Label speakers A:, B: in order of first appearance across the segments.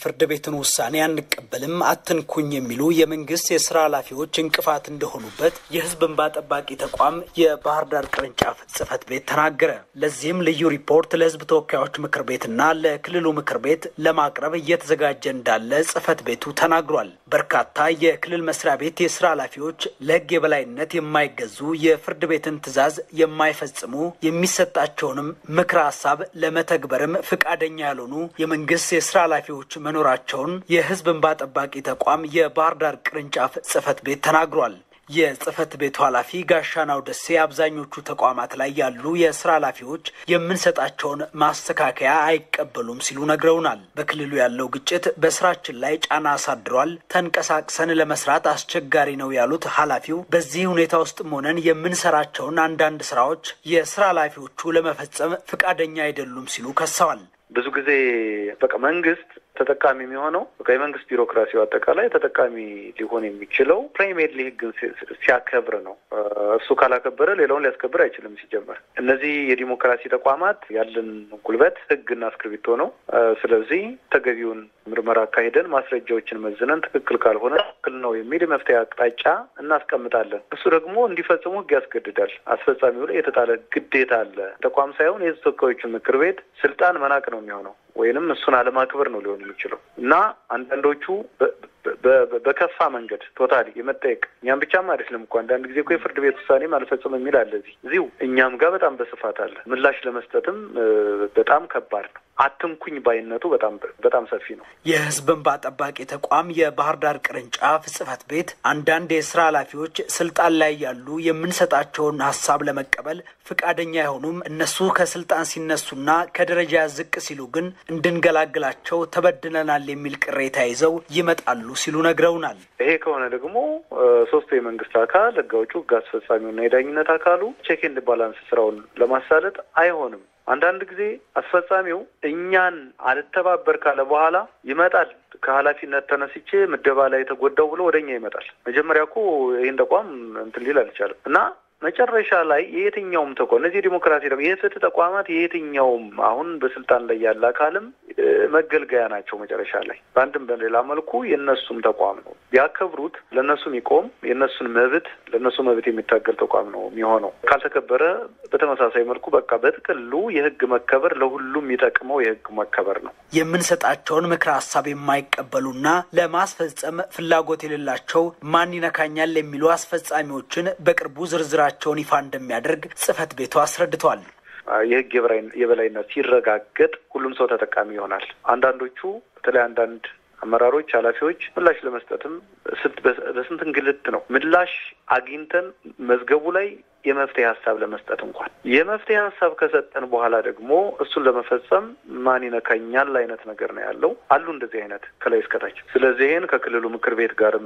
A: ፍርድ ቤትን ውሳኔ አንቀበልም፣ አትንኩኝ የሚሉ የመንግስት የስራ ኃላፊዎች እንቅፋት እንደሆኑበት የህዝብ እንባ ጠባቂ ተቋም የባህር ዳር ቅርንጫፍ ጽህፈት ቤት ተናገረ። ለዚህም ልዩ ሪፖርት ለህዝብ ተወካዮች ምክር ቤትና ለክልሉ ምክር ቤት ለማቅረብ እየተዘጋጀ እንዳለ ጽህፈት ቤቱ ተናግሯል። በርካታ የክልል መስሪያ ቤት የስራ ኃላፊዎች ለህግ የበላይነት የማይገዙ የፍርድ ቤትን ትዕዛዝ የማይፈጽሙ የሚሰጣቸውንም ምክረ ሀሳብ ለመተግበርም ፈቃደኛ ያልሆኑ የመንግስት የስራ ኃላፊዎች መኖራቸውን የህዝብ እንባ ጠባቂ ተቋም የባህር ዳር ቅርንጫፍ ጽህፈት ቤት ተናግሯል። የጽህፈት ቤቱ ኃላፊ ጋሻናው ደሴ አብዛኞቹ ተቋማት ላይ ያሉ የስራ ኃላፊዎች የምንሰጣቸውን ማስተካከያ አይቀበሉም ሲሉ ነግረውናል። በክልሉ ያለው ግጭት በስራችን ላይ ጫና አሳድሯል፣ ተንቀሳቅሰን ለመስራት አስቸጋሪ ነው ያሉት ኃላፊው በዚህ ሁኔታ ውስጥም ሆነን የምንሰራቸውን አንዳንድ ስራዎች የስራ ኃላፊዎቹ ለመፈጸም ፈቃደኛ አይደሉም ሲሉ ከሰዋል።
B: ብዙ ጊዜ በቃ መንግስት ተጠቃሚ የሚሆነው የመንግስት ቢሮክራሲው አጠቃላይ ተጠቃሚ ሊሆን የሚችለው ፕራይሜርሊ ህግን ሲያከብር ነው። እሱ ካላከበረ ሌላውን ሊያስከብር አይችልም። ሲጀመር እነዚህ የዲሞክራሲ ተቋማት ያለን ጉልበት ህግና እስክርቢቶ ነው። ስለዚህ ተገቢውን ምርመራ አካሂደን ማስረጃዎችን መዝነን ትክክል ካልሆነ ትክክል ነው የሚል የመፍትሄ አቅጣጫ እናስቀምጣለን። እሱ ደግሞ እንዲፈጽሙ ህግ ያስገድዳል። አስፈጻሚው ላይ የተጣለ ግዴታ አለ። ተቋም ሳይሆን የህዝብ ተወካዮችን ምክር ቤት ስልጣን መናቅ ነው የሚሆነው ወይንም እሱን አለማክበር ነው ሊሆን የሚችለው እና አንዳንዶቹ በከፋ መንገድ ቶታሊ የመጠየቅ እኛም ብቻም አይደለም እኮ አንዳንድ ጊዜ እኮ የፍርድ ቤት ውሳኔም አልፈጽም የሚል አለ እዚህ እዚሁ እኛም ጋር በጣም በስፋት አለ። ምላሽ ለመስጠትም በጣም ከባድ ነው። አትንኩኝ ባይነቱ በጣም በጣም ሰፊ ነው።
A: የህዝብ እንባ ጠባቂ ተቋም የባህር ዳር ቅርንጫፍ ጽህፈት ቤት አንዳንድ የስራ ኃላፊዎች ስልጣን ላይ ያሉ የምንሰጣቸውን ሀሳብ ለመቀበል ፈቃደኛ አይሆኑም። እነሱ ከስልጣን ሲነሱና ከደረጃ ዝቅ ሲሉ ግን እንድንገላግላቸው ተበድለናል የሚል ቅሬታ ይዘው ይመጣሉ ሲሉ ነግረውናል።
B: ይሄ ከሆነ ደግሞ ሶስቱ የመንግስት አካል ህግ አውጪው፣ ህግ አስፈጻሚውና የዳኝነት አካሉ ቼክ ኤንድ ባላንስ ስራውን ለማሳለጥ አይሆንም። አንዳንድ ጊዜ አስፈጻሚው እኛን አልተባበር ካለ በኋላ ይመጣል። ከኃላፊነት ተነስቼ ምደባ ላይ የተጎዳው ብሎ ወደ እኛ ይመጣል። መጀመሪያ እኮ ይህን ተቋም እንትን ሊል አልቻለም እና መጨረሻ ላይ የየትኛውም ተቋም እነዚህ የዲሞክራሲ ደግሞ የፍትህ ተቋማት የየትኛውም አሁን በስልጣን ላይ ያለ አካልም መገልገያ ናቸው። መጨረሻ ላይ በአንድም በሌላ መልኩ የእነሱም ተቋም ነው። ቢያከብሩት ለእነሱ የሚቆም የእነሱን መብት ለእነሱ መብት የሚታገል ተቋም ነው የሚሆነው። ካልተከበረ በተመሳሳይ መልኩ በቃ በጥቅሉ የህግ መከበር ለሁሉም የሚጠቅመው የህግ መከበር ነው።
A: የምንሰጣቸውን ምክረ ሀሳብ የማይቀበሉና ለማስፈጸም ፍላጎት የሌላቸው ማን ይነካኛል የሚሉ አስፈጻሚዎችን በቅርቡ ዝርዝራቸውን ይፋ እንደሚያደርግ ጽህፈት ቤቱ አስረድቷል።
B: የህግ የበላይነት ሲረጋገጥ ሁሉም ሰው ተጠቃሚ ይሆናል። አንዳንዶቹ በተለይ አንዳንድ አመራሮች፣ ኃላፊዎች ምላሽ ለመስጠትም በስንት እንግልት ነው ምላሽ አግኝተን መዝገቡ ላይ የመፍትሄ ሀሳብ ለመስጠት እንኳን የመፍትሄ ሀሳብ ከሰጠን በኋላ ደግሞ እሱን ለመፈጸም ማን ይነካኛል አይነት ነገር ነው ያለው። አሉ እንደዚህ አይነት ከላይ እስከታች። ስለዚህ ይህን ከክልሉ ምክር ቤት ጋርም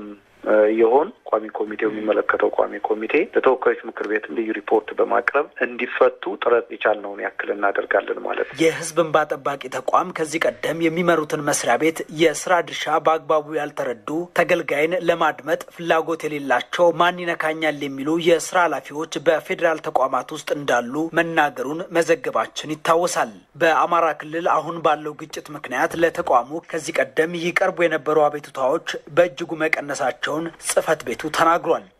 B: የሆን ቋሚ ኮሚቴው የሚመለከተው ቋሚ ኮሚቴ ለተወካዮች ምክር ቤትም ልዩ ሪፖርት በማቅረብ እንዲፈቱ ጥረት የቻልነውን ያክል እናደርጋለን ማለት ነው።
A: የህዝብ እንባ ጠባቂ ተቋም ከዚህ ቀደም የሚመሩትን መስሪያ ቤት የስራ ድርሻ በአግባቡ ያልተረዱ ተገልጋይን ለማድመጥ ፍላጎት የሌላቸው ማን ይነካኛል የሚሉ የስራ ኃላፊዎች በፌዴራል ተቋማት ውስጥ እንዳሉ መናገሩን መዘገባችን ይታወሳል። በአማራ ክልል አሁን ባለው ግጭት ምክንያት ለተቋሙ ከዚህ ቀደም ይቀርቡ የነበሩ አቤቱታዎች በእጅጉ መቀነሳቸውን ጽህፈት ቤቱ ተናግሯል።